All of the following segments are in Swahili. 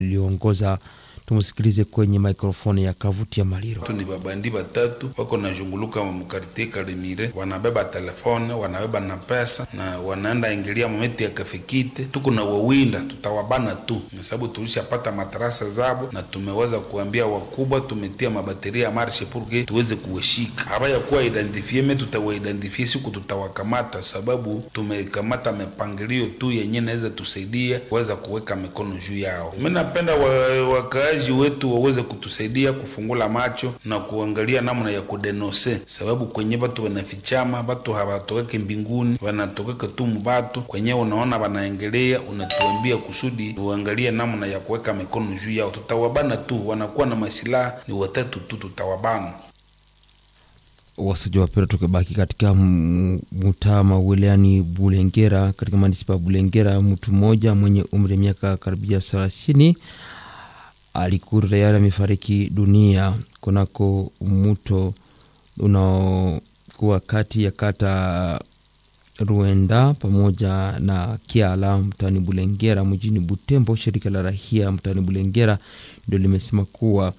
iliongoza. Tumusikilize kwenye mikrofoni ya Kavuti ya Maliro. tu ni babandi batatu wako nazhunguluka mukartie Karimire, wanabeba telefone, wanabeba na pesa na wanaenda ingilia mometi ya kafikite. Tuko na wawinda, tutawabana tu, kwa sababu tulishapata matarasa zabo na tumeweza kuambia wakubwa, tumetia mabateria ya marshe purke tuweze kuwashika. Habaya kuwa identifie me, tutawaidentifie siku tutawakamata, sababu tumekamata mipangilio tu yenye naweza tusaidia kuweza kuweka mikono juu yao. Mi napenda wa, wakaaji wetu waweze kutusaidia kufungula macho na kuangalia namna ya kudenose, sababu kwenye batu wanafichama, batu hawatokeke mbinguni, wanatokeka tu mubatu kwenye unaona wanaengelea, unatuambia kusudi uangalie namna ya kuweka mikono juu yao. Tutawabana tu, wanakuwa na masilaha ni watatu tu, tutawabana. Wasaji wapera, tukibaki katika mtaa wilayani Bulengera, katika manispa ya Bulengera, mtu mmoja mwenye umri wa miaka karibia thelathini alikuwa tayari amefariki dunia kunako mto unaokuwa kati ya kata Ruenda pamoja na Kiala mtaani Bulengera mjini Butembo. Shirika la rahia mtaani Bulengera ndio limesema kuwa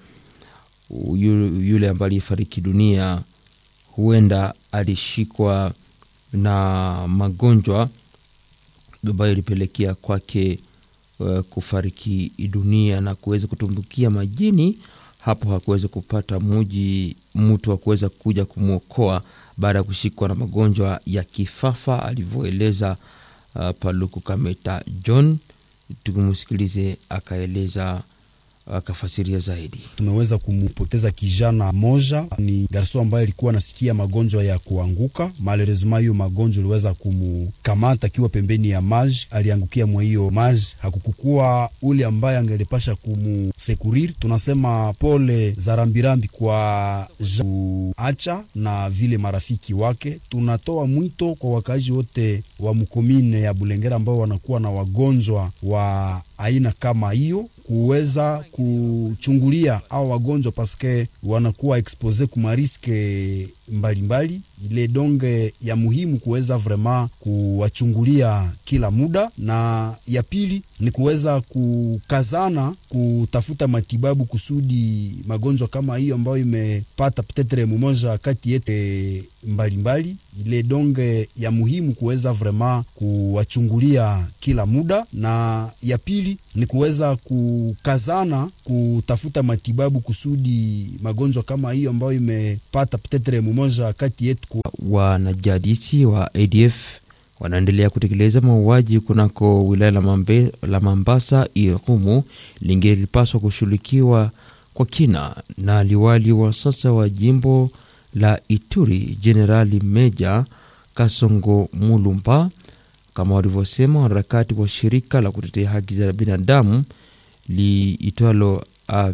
yule ambaye alifariki dunia huenda alishikwa na magonjwa ambayo ilipelekea kwake uh, kufariki dunia na kuweza kutumbukia majini. Hapo hakuweza kupata muji mtu wa kuweza kuja kumwokoa baada ya kushikwa na magonjwa ya kifafa, alivyoeleza uh, Paluku Kameta John. Tukimsikilize akaeleza akafasiria zaidi. Tumeweza kumpoteza kijana moja, ni garso ambaye alikuwa anasikia magonjwa ya kuanguka. Malheureusement hiyo magonjwa iliweza kumkamata akiwa pembeni ya maji, aliangukia mwa hiyo maji, hakukukua ule ambaye angelipasha kumusekurir. Tunasema pole za rambirambi kwa acha na vile marafiki wake. Tunatoa mwito kwa wakaaji wote wa mkomine ya Bulengera ambao wanakuwa na wagonjwa wa aina kama hiyo kuweza kuchungulia au wagonjwa paske wanakuwa expose kuma riske mbalimbali. Ile donge ya muhimu kuweza vrema kuwachungulia kila muda, na ya pili ni kuweza kukazana kutafuta matibabu kusudi magonjwa kama hiyo ambayo imepata petetre mumoja kati yetu mbalimbali. Ile donge ya muhimu kuweza vrema kuwachungulia kila muda, na ya pili ni kuweza kukazana kutafuta matibabu kusudi magonjwa kama hiyo ambayo imepata petetre mumoja kati yetu. Wanajadisi wa ADF wanaendelea kutekeleza mauaji kunako wilaya la, mambe, la Mambasa. Irumu lingelipaswa kushughulikiwa kwa kina na liwali wa sasa wa jimbo la Ituri Jenerali Meja Kasongo Mulumba, kama walivyosema wanaharakati wa shirika la kutetea haki za binadamu liitwalo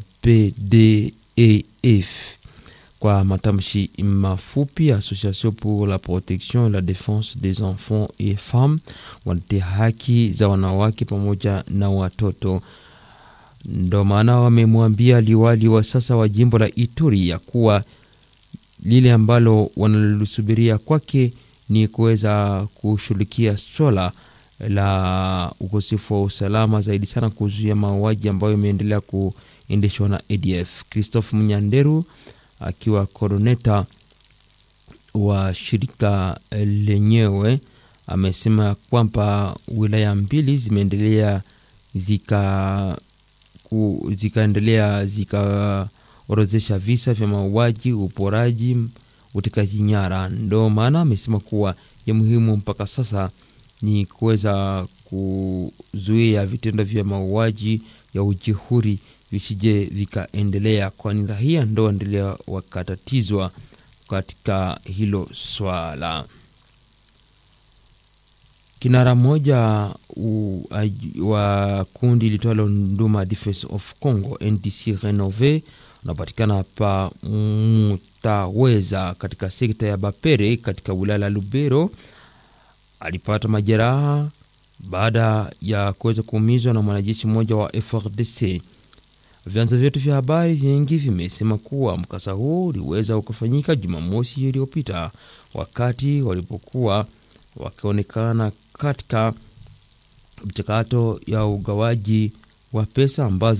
APDEF kwa matamshi mafupi, Association pour la protection et la défense des enfants et femmes, wanatetea haki za wanawake pamoja na watoto. Ndo maana wamemwambia liwali wa sasa wa jimbo la Ituri ya kuwa lile ambalo wanalosubiria kwake ni kuweza kushughulikia swala la ukosefu wa usalama, zaidi sana kuzuia mauaji ambayo imeendelea kuendeshwa na ADF. Christophe Munyanderu akiwa koroneta wa shirika lenyewe amesema kwamba wilaya mbili zimeendelea zika ku, zikaendelea zikaorozesha visa vya mauaji, uporaji, utekaji nyara. Ndo maana amesema kuwa ya muhimu mpaka sasa ni kuweza kuzuia vitendo vya mauaji ya ujihuri visije vikaendelea, kwani rahia ndo waendelea wakatatizwa katika hilo swala. Kinara mmoja wa kundi litwalo Nduma Defense of Congo NDC Renove unapatikana pa Mutaweza katika sekta ya Bapere katika wilaya la Lubero alipata majeraha baada ya kuweza kuumizwa na mwanajeshi mmoja wa FRDC. Vyanzo vyetu vya habari vingi vimesema kuwa mkasa huo uliweza ukafanyika Jumamosi iliyopita wakati walipokuwa wakionekana katika mchakato ya ugawaji wa pesa ambazo